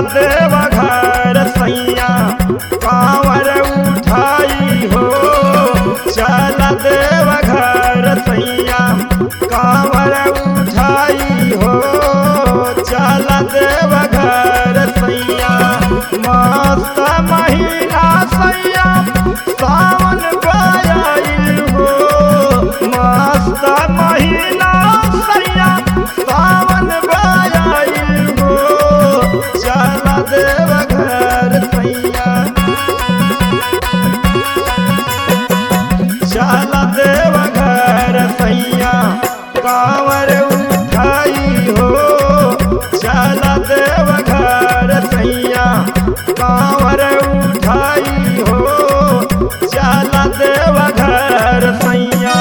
देव घर सैया कांवर उठाई हो चल देव घर सैया कांवर उठाई हो चल देव घर सैया मस्त महीना सैया सावन गयाइल हो मस्त महीना सैया सावन गयाइल हो चल देव घर सैया चल देव घर सैया कांवर उठाई हो चल देव घर सैया कांवर उठाई हो चल देव घर सैया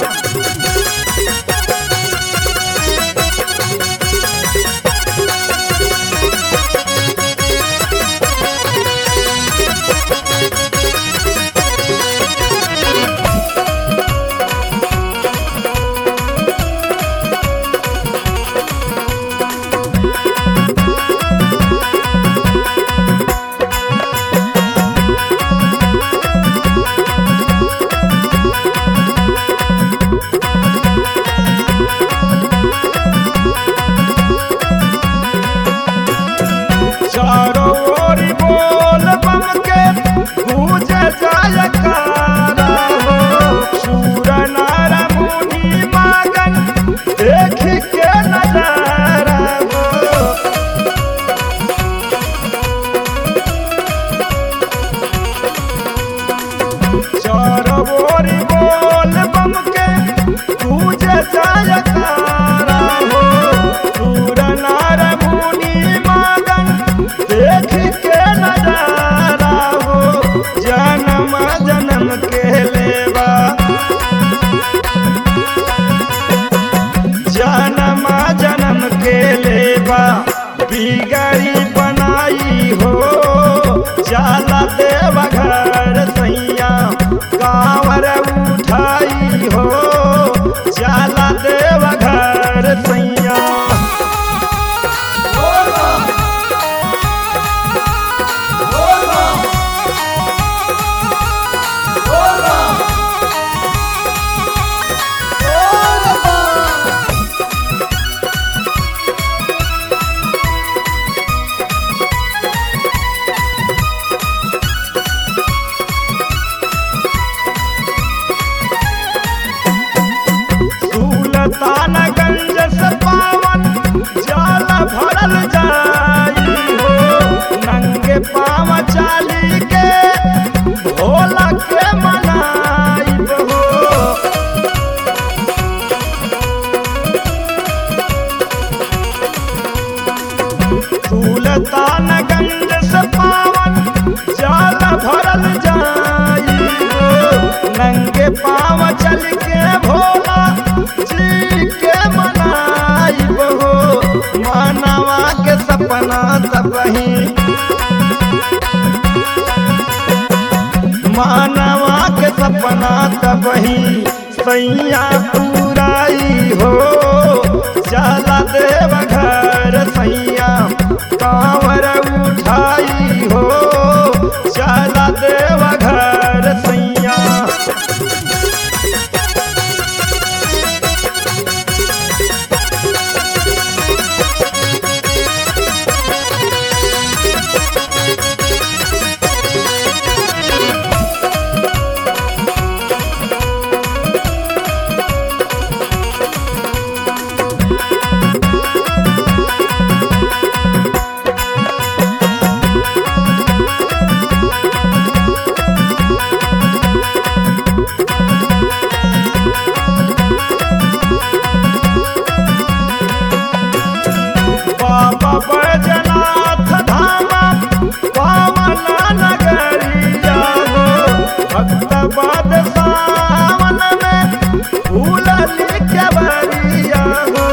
चारों ओर बोल बम के गूंज जयकारा हो सूर नर मुनि मगन देख के नजारा हो चारों ओर बोल बम के गूंज जयकारा हो सूर नर मुनि मगन देख के नजारा हो जन्म जन्म के लेवा जन्म जन्म के लेवा बिगड़ी बनाई हो जाला देव घर सैया कांवर उठाई हो जाला देव घर सैया सुल्तानगंज से पावन जाल भरल जाई हो नंगे पाव चाली के भोला के मनाई हो सुल्तानगंज से पावन जाल भरल जाई हो नंगे पाव चल के भोला जी के मनाई हो मानवा के सपना तबही मानवा के सपना तबही सैया पुराई हो चला देव घर सैया कांवर उठाई हो चला देव घर सैया बाबा बैजनाथ धामा पावन नगरिया हो भक्त बाद सावन में फूल के बरिया हो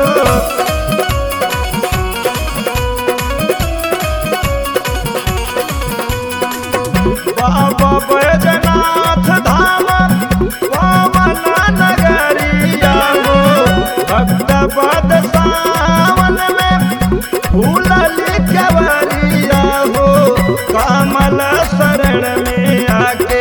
बाबा बैजनाथ धामा पावन नगरिया हो भक्त बाद सावन में फूल के बरिया कमल शरण में आके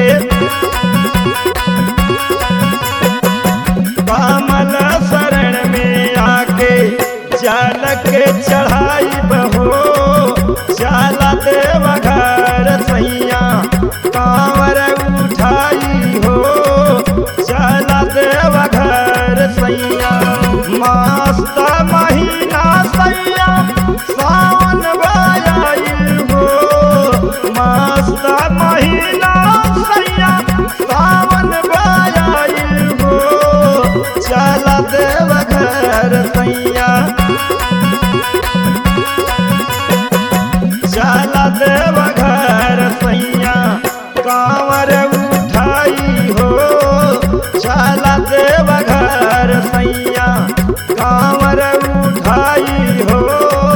कमल शरण में आके जल के चढ़ाई बहो चला देव घर सैया कांवर उठाई हो चला देव घर सैया मस्त महीना सैया सावन बायाइल हो मस्त महीना सैया सावन बायाइल हो चला देव घर सैया चला देव घर सैया कांवर उठाई हो चला देव घर सैया कांवर उठाई हो